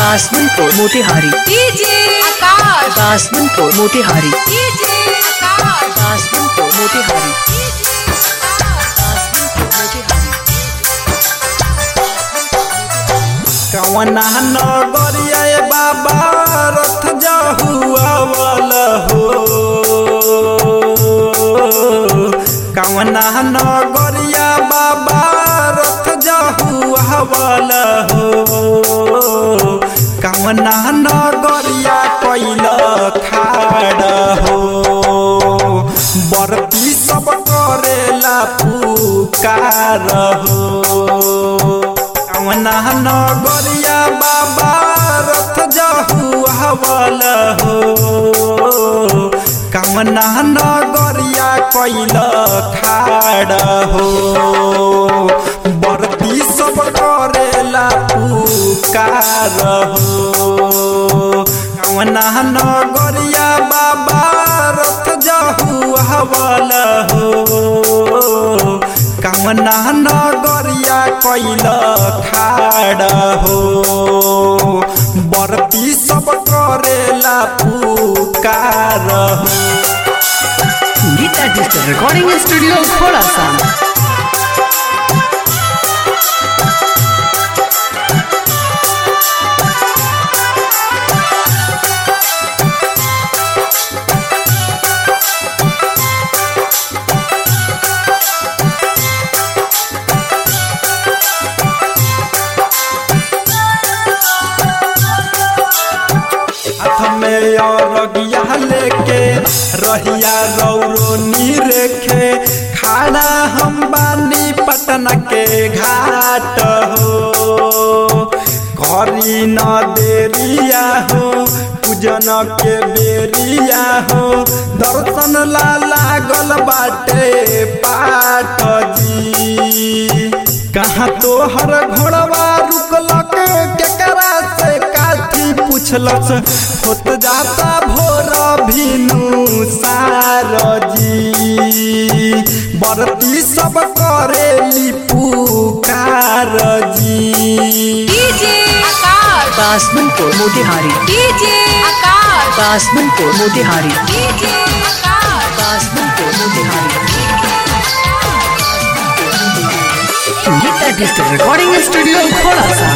दासमनपुर Motihari DJ Akash Dasmanpur Motihari DJ Akash Dasmanpur Motihari कवना नगरिया ए बाबा रथ जहुआवल हो कवना नगरिया बाबा रथ जहुआवल हो कवना नगरिया कैल खाड़ हो बरती सब करेला पुकार हो कवना नगरिया बाबा रथ जहु हवल हो कवना नगरिया कैल खाड़ हो बरती सब करेला पुकार हो कवना नगरिया बाबा रथ जहु हवल हो कवना नगरिया कैल खाड़ हो बरती सब करेला पुकार हो गीता डिजिटल रिकॉर्डिंग स्टूडियो खोलासा हाथ में अरगिया लेके रहिया रौरो रेखे खाना हम बानी पटना के घाट हो करी न देरिया हो पूजन के बेरिया हो दर्शन ला लागल बाटे पाठ जी कहाँ तोहर घोड़वा रुकलक केकरा से काथी पुछलस होत जाता भोर भिनु सारजी बरती सब करेली पुकार जी DJ Akash Dasmanpur Motihari DJ Akash Dasmanpur Motihari DJ Akash Dasmanpur Motihari Geeta digital recording studio खोलासा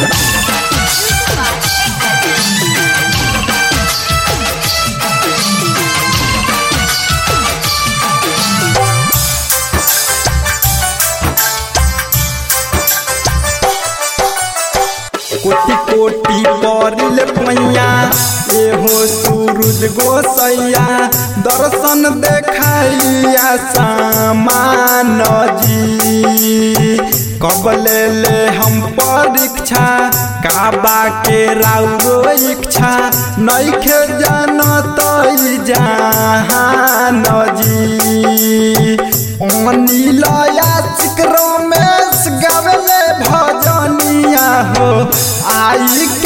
कोटि कोटि परिल पैया एहो सूरज गोसैया दर्शन देखाइया सामान जी कबले ले हम परीक्षा काबा के राउरो इच्छा नइखे जानत जहान जी अनिलया रमेश गावेले भजनिया हो आई